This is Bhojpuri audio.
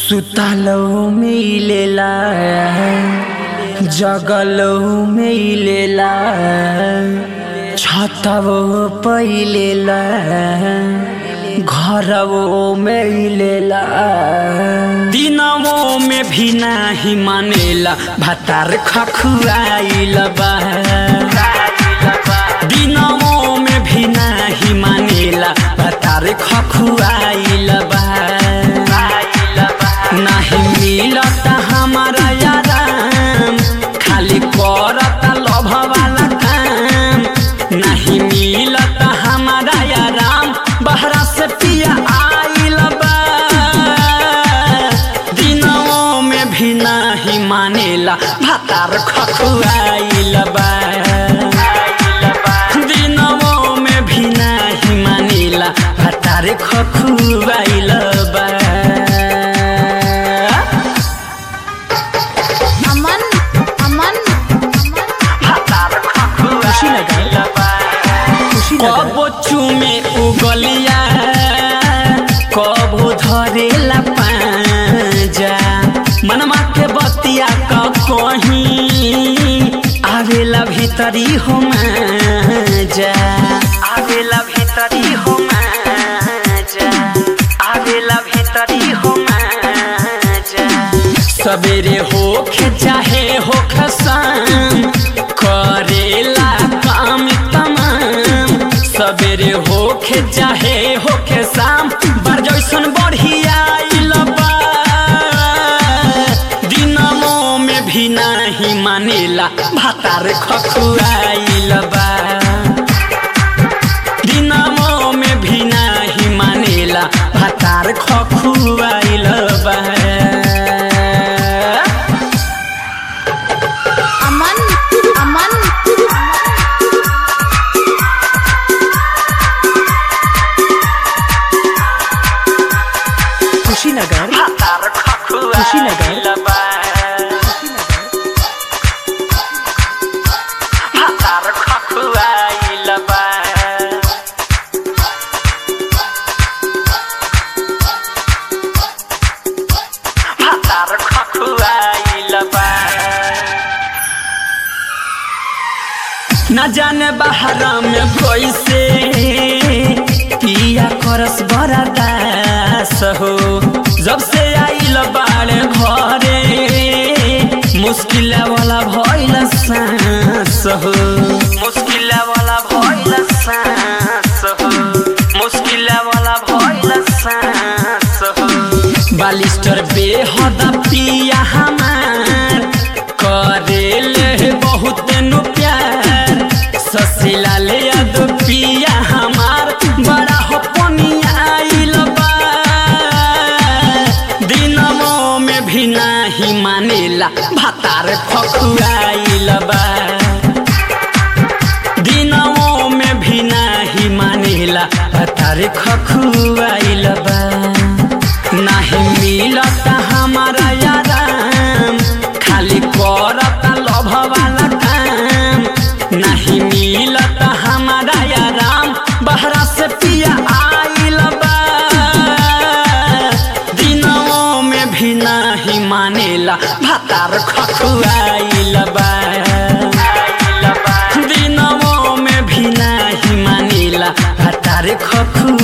सुतलो मिलेला जगलो मिलेला छतवो पहिलेला घरवो मिलेला दिनवो में भी नाही मानेला भातार खखुआइल बा दिनवो में भी नाही मानेला भातार खखुआइल बा नाही मिलत हमारा आराम खाली करत लभ वाला काम नहीं मिलत हमारा आराम बहरा से पिया आइल बा दिनों में भी नहीं मानेला भातार खखुआइल बा दिनों में भी नहीं मानेला भातार खखुआइल बा अमन अमन कबो चुमे उगलिया कबो धरेला पाजा मनमा के बतिया क कहीं आवेला भीतरी हो जा आवेला भीतरी हो जा आवेला भीतरी हो जा सवेरे होखे चाहे होखे शाम करेला काम तमाम सवेरे होखे चाहे होखे शाम बार जैसन बढ़िया आइल बा दिनमो में भी नहीं मानेला भातार खखुआइल बा दिनमो में भी नहीं मानेला भातार खखुआइल बा अमन अमन कुशीनगर भातार खखुआइल बा भातार खखुआइल बा भातार खखुआइल बा न जाने बाहर में कैसे पिया करस बड़ा दास हो जब से आइल बाड़े घरे मुश्किल वाला भइल सांस हो मुश्किल वाला भइल सांस हो मुश्किल वाला भइल सांस हो बालिस्टर बेहद पिया हमार करेले बहुत नु प्यार ससिला ले याद पिया हमार बड़ा हो आइल बा दिनमो में भी नाही मानेला भातार खखुआइल बा दिनमो में भी नाही मानेला भातार खखुआइल बा नाही मिलत हमारा आराम खाली करत लभ वाला काम नहीं मिलत हमारा आराम बहरा से पिया आइल बा दिनों में भी नहीं मानेला भातार खखुआइल बा दिनों में भी नहीं मानेला भातार खखु